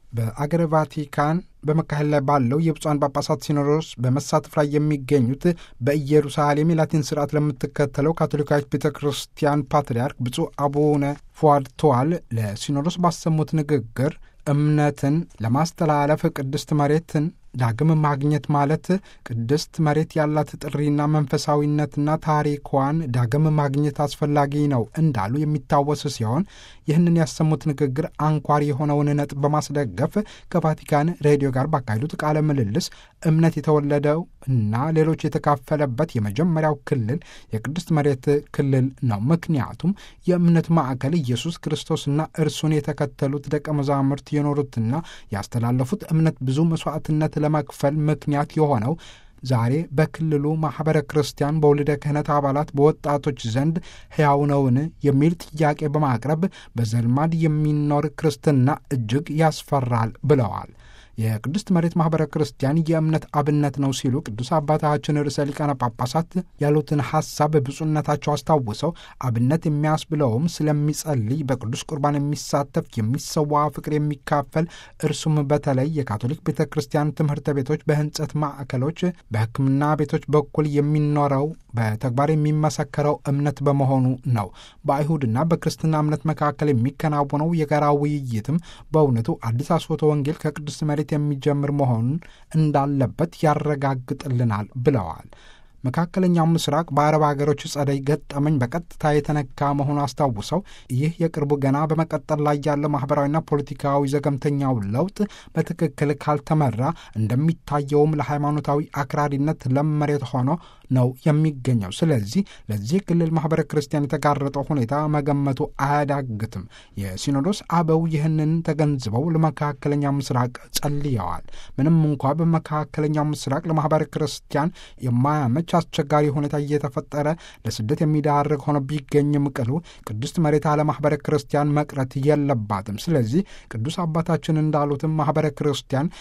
በአገረ ቫቲካን በመካሄድ ላይ ባለው የብፁዓን ጳጳሳት ሲኖዶስ በመሳተፍ ላይ የሚገኙት በኢየሩሳሌም የላቲን ስርዓት ለምትከተለው ካቶሊካዊት ቤተ ክርስቲያን ፓትርያርክ ብፁዕ አቡነ ፉአድ ቶዋል ለሲኖዶስ ባሰሙት ንግግር እምነትን ለማስተላለፍ ቅድስት መሬትን ዳግም ማግኘት ማለት ቅድስት መሬት ያላት ጥሪና መንፈሳዊነትና ታሪኳን ዳግም ማግኘት አስፈላጊ ነው እንዳሉ የሚታወስ ሲሆን ይህንን ያሰሙት ንግግር አንኳር የሆነውን ነጥብ በማስደገፍ ከቫቲካን ሬዲዮ ጋር ባካሄዱት ቃለ ምልልስ እምነት የተወለደው እና ሌሎች የተካፈለበት የመጀመሪያው ክልል የቅድስት መሬት ክልል ነው። ምክንያቱም የእምነት ማዕከል ኢየሱስ ክርስቶስና እርሱን የተከተሉት ደቀ መዛሙርት የኖሩትና ያስተላለፉት እምነት ብዙ መስዋዕትነት ለመክፈል ምክንያት የሆነው ዛሬ በክልሉ ማኅበረ ክርስቲያን በወልደ ክህነት አባላት በወጣቶች ዘንድ ሕያው ነውን የሚል ጥያቄ በማቅረብ በዘልማድ የሚኖር ክርስትና እጅግ ያስፈራል ብለዋል። የቅድስት መሬት ማኅበረ ክርስቲያን የእምነት አብነት ነው ሲሉ ቅዱስ አባታችን ርዕሰ ሊቃነ ጳጳሳት ያሉትን ሐሳብ ብፁዕነታቸው አስታውሰው አብነት የሚያስብለውም ስለሚጸልይ፣ በቅዱስ ቁርባን የሚሳተፍ የሚሰዋ፣ ፍቅር የሚካፈል እርሱም በተለይ የካቶሊክ ቤተ ክርስቲያን ትምህርት ቤቶች፣ በህንጸት ማዕከሎች፣ በሕክምና ቤቶች በኩል የሚኖረው በተግባር የሚመሰከረው እምነት በመሆኑ ነው። በአይሁድና በክርስትና እምነት መካከል የሚከናወነው የጋራ ውይይትም በእውነቱ አዲስ አስፎተ ወንጌል ከቅድስት መሬት የሚጀምር መሆኑን እንዳለበት ያረጋግጥልናል ብለዋል። መካከለኛው ምስራቅ በአረብ ሀገሮች ጸደይ ገጠመኝ በቀጥታ የተነካ መሆኑ አስታውሰው ይህ የቅርቡ ገና በመቀጠል ላይ ያለ ማህበራዊና ፖለቲካዊ ዘገምተኛው ለውጥ በትክክል ካልተመራ እንደሚታየውም ለሃይማኖታዊ አክራሪነት ለም መሬት ሆኖ ነው የሚገኘው። ስለዚህ ለዚህ ክልል ማህበረ ክርስቲያን የተጋረጠው ሁኔታ መገመቱ አያዳግትም። የሲኖዶስ አበው ይህንን ተገንዝበው ለመካከለኛው ምስራቅ ጸልየዋል። ምንም እንኳ በመካከለኛው ምስራቅ ለማህበረ ክርስቲያን የማያመች አስቸጋሪ ሁኔታ እየተፈጠረ ለስደት የሚዳርግ ሆኖ ቢገኝም ቅሉ ቅድስት መሬት አለ ማህበረ ክርስቲያን መቅረት የለባትም። ስለዚህ ቅዱስ አባታችን እንዳሉትም ማህበረ ክርስቲያን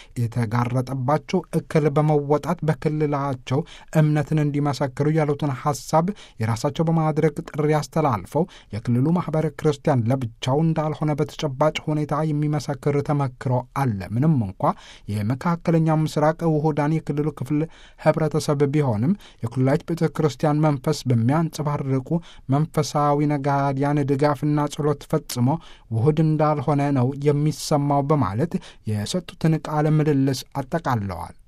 የተጋረጠባቸው እክል በመወጣት በክልላቸው እምነትን እንዲመሰክሩ ያሉትን ሐሳብ የራሳቸው በማድረግ ጥሪ አስተላልፈው የክልሉ ማህበረ ክርስቲያን ለብቻው እንዳልሆነ በተጨባጭ ሁኔታ የሚመሰክር ተመክሮ አለ። ምንም እንኳ የመካከለኛው ምስራቅ ውሁዳን የክልሉ ክፍል ህብረተሰብ ቢሆንም የኩላሊት ቤተ ክርስቲያን መንፈስ በሚያንጸባርቁ መንፈሳዊ ነጋዲያን ድጋፍና ጸሎት ፈጽሞ ውሁድ እንዳልሆነ ነው የሚሰማው በማለት የሰጡትን ቃለ ምልልስ አጠቃለዋል።